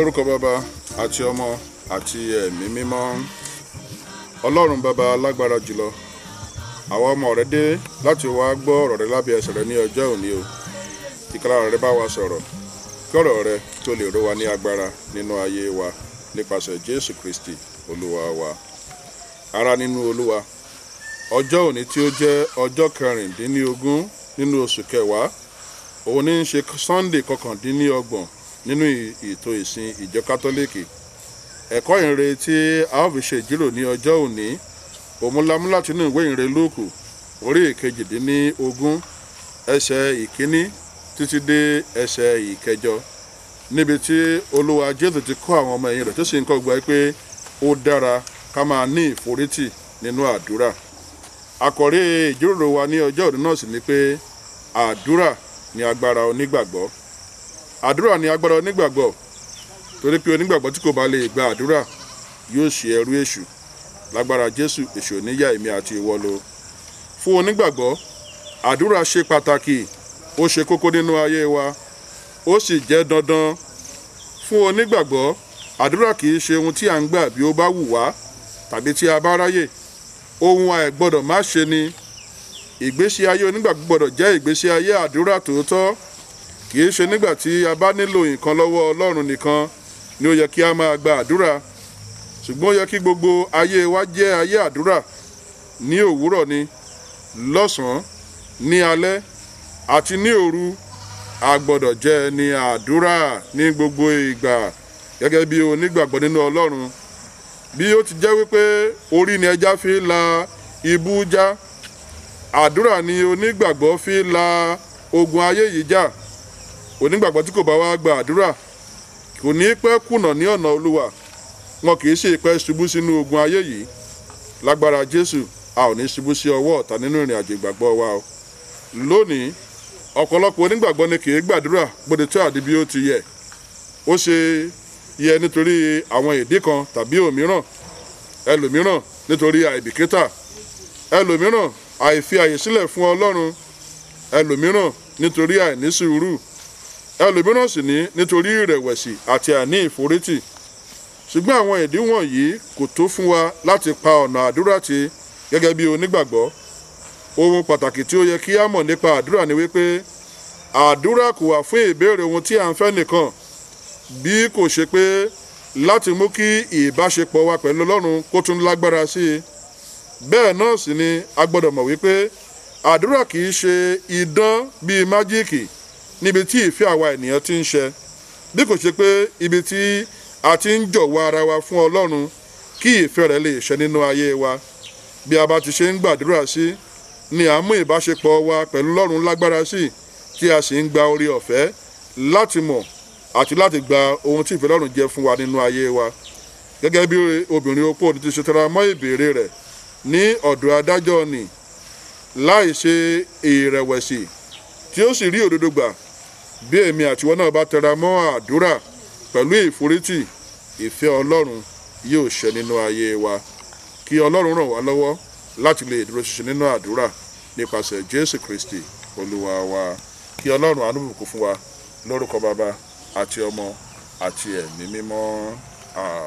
lórúkọ bàbá àti ọmọ àti ẹ̀mí mímọ́ ọlọ́run bàbá alágbára jùlọ àwa ọmọ rẹ dé láti wá gbọ́ ọ̀rọ̀ rẹ lábẹ́ ẹsẹ̀ rẹ ní ọjọ́ òní o kíkàrà rẹ bá wa sọ̀rọ̀ kí ọ̀rọ̀ rẹ tó lè ró wa ní agbára nínú ayé wa nípasẹ̀ jésù kristi olúwa wa ará nínú olúwa ọjọ́ òní tí ó jẹ́ ọjọ́ kẹrìndínlógún nínú oṣù kẹwàá òun ní í ṣe sunday kọkàndínlọ́gbọ̀n nínú ètò ìsìn ìjọ kátólíìkì ẹ̀kọ́ ìrere tí a ó fi ṣe ìjírò ní ọjọ́ òní òmúlámú láti inú ìwé ìrere lóòkù orí ìkejìdínlógún ẹsẹ̀ ìkíní títí dé ẹsẹ̀ ìkẹjọ níbi tí olúwa jésù ti kọ́ àwọn ọmọ ẹ̀yìn rẹ̀ tó sì ń kọ́ gba pé ó dára ká máa ní ìforítì nínú àdúrà àkọ́rí ìjíròrò wa ní ọjọ́ òní náà sì ni pé àdúrà ni agbára onígbàgbọ́ àdúrà ni agbára onígbàgbọ́ torí pé onígbàgbọ́ tí kò bá lè gba àdúrà yóò ṣe ẹrú èṣù lágbára jésù èṣù oníyà èmi àti ìwọ lọ fún onígbàgbọ́ àdúrà ṣe pàtàkì ó ṣe kókó nínú ayé wa ó sì jẹ́ dandan fún onígbàgbọ́ àdúrà kì í ṣe ohun tí à ń gbà bí ó bá wù wá tàbí tí a bá ráyè ohun àìgbọ́dọ̀ má ṣe ni ìgbésí ayé onígbàgbọ́ gbọ́dọ̀ jẹ́ ìgbésí ayé àdúrà tòótọ́ kì í ṣe nígbà tí a bá nílò nǹkan lọ́wọ́ ọlọ́run nìkan ni ó yẹ kí a máa gba àdúrà ṣùgbọ́n ó yẹ kí gbogbo ayé wa jẹ́ ayé àdúrà ní òwúrọ̀ ni lọ́sàn-án ní alẹ́ àti ní òru a gbọ́dọ̀ jẹ́ ní àdúrà ní gbogbo ìgbà gẹ́gẹ́ bí onígbàgbọ́ nínú ọlọ́run bí ó ti jẹ́ wípé orí ni ẹja fi la ibú já àdúrà ni onígbàgbọ́ fi la ogun ayé yìí já onígbàgbọ́ tí kò bá wá gba àdúrà kò ní pẹ́ kùnà ní ọ̀nà olúwa wọn kì í ṣe ìpẹ́ ṣubú sínú ogun ayé yìí lágbára jésù a ò ní ṣubú sí ọwọ́ ọ̀tá nínú ìrìn àjò ìgbàgbọ́ wa o lónìí ọ̀pọ̀lọpọ̀ onígbàgbọ́ ni kì í gbàdúrà gbọdọ̀ tó àdí bí ó ti yẹ ó ṣe yẹ nítorí àwọn ìdí kan tàbí òmíràn ẹlòmíràn nítorí àìbìkítà ẹlòmíràn àìfi àyè sílẹ̀ fún ọlọ́run ẹlòmíràn nítorí àìní sùúrù ẹlòmíràn sì ní nítorí ìrẹ̀wẹ̀sì àti àní ìforítì ṣùgbọ́n àwọn ìdí wọ̀nyí kò tó fún wa láti pa ọ̀nà àdúrà tì gẹ́gẹ́ bí onígbàgbọ́ ohun pàtàkì tí ó yẹ kí á mọ̀ nípa àdúrà ni wípé àdúrà kò wà fún ìbéèrè ohun tí à ń fẹ́ nìkan bí kò ṣe pé láti mú kí ìbáṣepọ̀ wa pẹ̀lú ọlọ́run kó tún lágbára sí i bẹ́ẹ̀ náà sì ni a gbọ́dọ̀ mọ̀ wípé àdúrà kì í ṣe idán bíi májíìkì níbi tí ìfẹ́ àwa ènìyàn ti ń ṣe bí kò ṣe pé ibi tí a ti ń jọ̀wọ́ ara wa fún ọlọ́run kí ìfẹ́ rẹ̀ lè ṣẹ nínú ayé wa bí a bá ti ṣe ń gbàdúrà sí ni à ń mú ìbáṣepọ̀ wa pẹ̀lú ọlọ́run lágbára sí tí a sì ń gba orí ọ̀fẹ́ láti mọ̀ àti láti gba ohun tí ìfẹ́ ọlọ́run jẹ́ fún wa nínú ayé wa gẹ́gẹ́ bí obìnrin opó ti ṣe tẹra mọ́ ìbéèrè rẹ̀ ní ọ̀dọ̀ adájọ́ ni láì ṣe ìrẹ̀wẹ̀sì tí ó sì rí òdodo gbà bí èmi àtiwọ́ náà bá tẹra mọ́ àdúrà pẹ̀lú ìforítì ìfẹ́ ọlọ́run yóò ṣẹ nínú ayé wa kí ọlọ́run ràn wá lọ́wọ́ láti lè dúró ṣiṣẹ́ nínú àdúrà nípasẹ̀ jésù kristi olúwa wa kí ọlọ́run àánú bùkún fún wa lórúkọ bàbá àti ọmọ àti ẹ̀mí mímọ́ àmì.